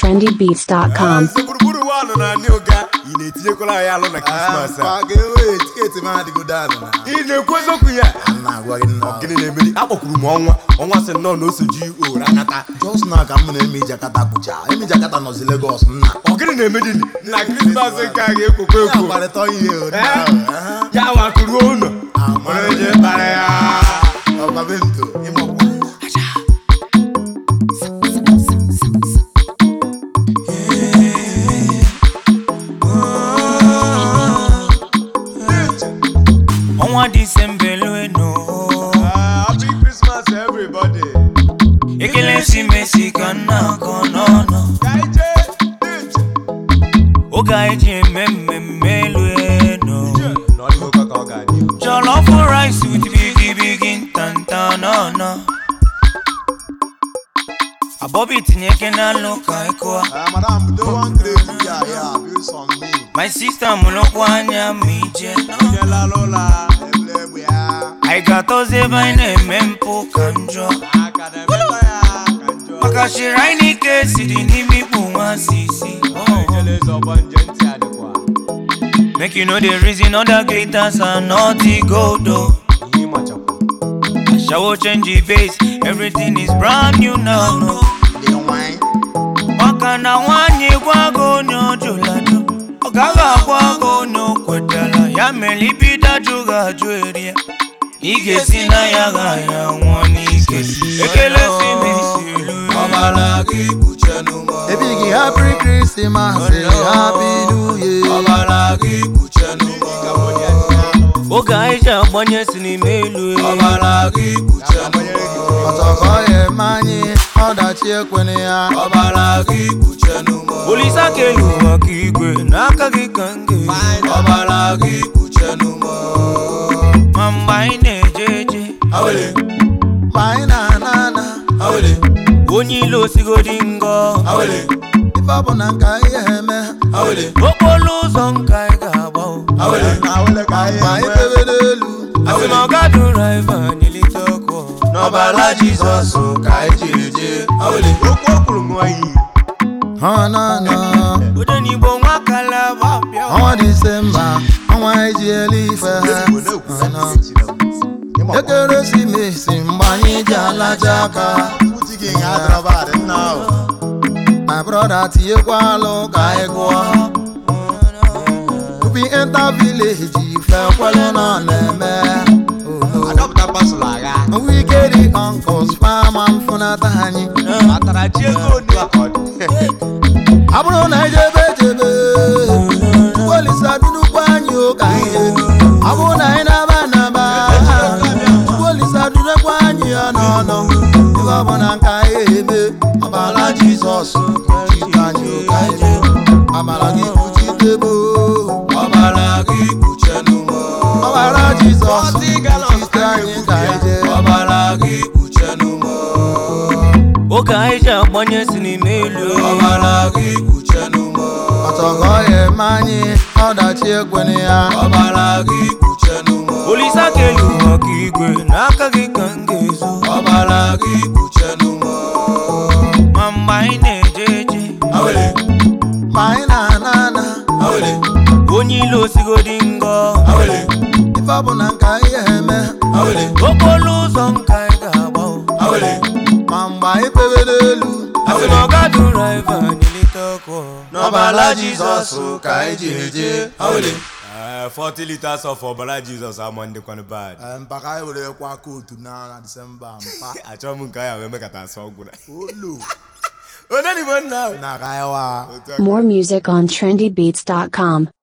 trendybeats.com. Nze gburugburu ụwa nọ na ndị ụga ị na-etinyekwala anyị alụ na krismas a Maka enweghị tiketi m adịgo daanị na ị na-ekwu eziokwu ya a na-agwa gị nnọọ gịnị na-emeri akpọkwuru m ọnwa ọnwa sị nnọọ na osoji owere akata jos na ka m na-eme ijakata bụcha eme ijakata nọzi Legọs nna ọ gịnị na-emedi na krismas nke a ga-ekwokwa ya ekwo kparịta ihe Eh? ya wakụruo ụlọ mara onye kpara ya ọbabento ịgbakwa ọnwa disemba elueno happy krismas everybody ekele si mesi ka nna akọ n'ọnụ ka ije ije oge anyị ji eme mmemme elueno n'ọdịgokwa ka ọ ga-adị jollof rice with bigi bigi ntanta n'ọnụ abọbi tinye eke n'alụ ka ịkụa madam do one crazy ya ya bills on me my sister mụrụkwa anya ma ije nyela ụla ebule egbe ya anyị ga-atọzi ebe anyị na-eme mpụ ka njọ aka na-emeta ya ka njọ maka shiri anyị n'ike siri n'ime ikpu nwa sisi oh. ejele eze ọgbọ nje ntị adịkwa Make you know the reason other glitters are not the gold though. ihe ịmachakwa I shower change the base, everything is brand new now. No. dị nwanyị Maka na nwanyị gwago onye ọjụlado, ọ gaghị agwago onye o kwetara ya mere ibido ajụ ga-ajụ eri ya. Ị ga-esi na ya ga ya nwụọ n'ike. Ekele si n'isi elu ọbara gị kpuche n'ụmụ ebighị happy Christmas happy new year ọbara gị kpuche n'ụmụ Oge anyị ji agbanye si n'ime elu elu. ọbara gị kpuche n'ụmụ ọtọkọ ya eme anyị ọdachi ekwene ya ọbara gị kpuche n'ụmụ Olisa kelu maka igwe n'aka gị ka m ga-esi. ọbara gị kpuche n'ụmụ Ma mgbe anyị na-eje eje awele ma anyị na-ana ana awele onye ile osigodi ngọ awele ife ọ bụ na nka ihe eme awele okporo ụzọ nka anyị ga-agba o. awele awele ka anyị ma anyị pebere elu asị na ọgadu raiva n'elite ọkụ n'ọbara Jizọs ka anyị jiri jee awele okwu o kwuru ṅụọ iyi ha na na ode n'igbo nwa kalaba bịa o. ọnwa disemba ọnwa iji elu ife ha ekeresimesi mgbe anyị ji alaja aka my brother tinyekwa alụ ka anyị gụọ tupu enter village ife kwere na ọ na-eme adọpụta pasụlụ agha wikedi uncles fama mfunata anyị matara chi ego onu aka ọ dị ọ bụrụ na ejebe ejebe Chukwuolisa dunukwu anyị ụka ihe ọ bụrụ na anyị na-aba naba Chukwuolisa dunukwu anyị ya n'ọnụ ebe ọ bụ na nka anyị eme ọbara Jizọs kpuchite anyị ụka ihe ọbara gị kpuchitebo ọbara gị kpuchenụmụ ọbara Jizọs kpuchite anyị ka ije ọbara gị kpuchenụmụ oge anyị ji agbanye si n'ime elu ọbara gị kpuchenụmụ ọtọgọ ya eme anyị ọdachi ekwene ya ọbara gị kpuchenụmụ olisa kelu maka igwe n'aka gị ka m ga-ezo ọbara gị kpuchenụmụ ma mgbe anyị na-eje eje awele ma anyị na-ana ana awele onye ile osigodi ngọ awele ife ọ bụ na nka ihe eme awele okporo ụzọ nka anyị ga-agba o. awele ma mgbe anyị pebere elu asị na ọgadu raiva n'elite ọkụ n'ọbara Jizọs ka anyị jiri jee awele Ee, 40 liters of ọbara jizọs ama ndịkwanụ bad mpaka anyị were kwa kootu na Disemba mpa achọrọ m nke anyị wee mekata asọ gwụra olu onye n'igbo nna ahụ na ka anyị wa Otu a ka- More music on trendybeats.com.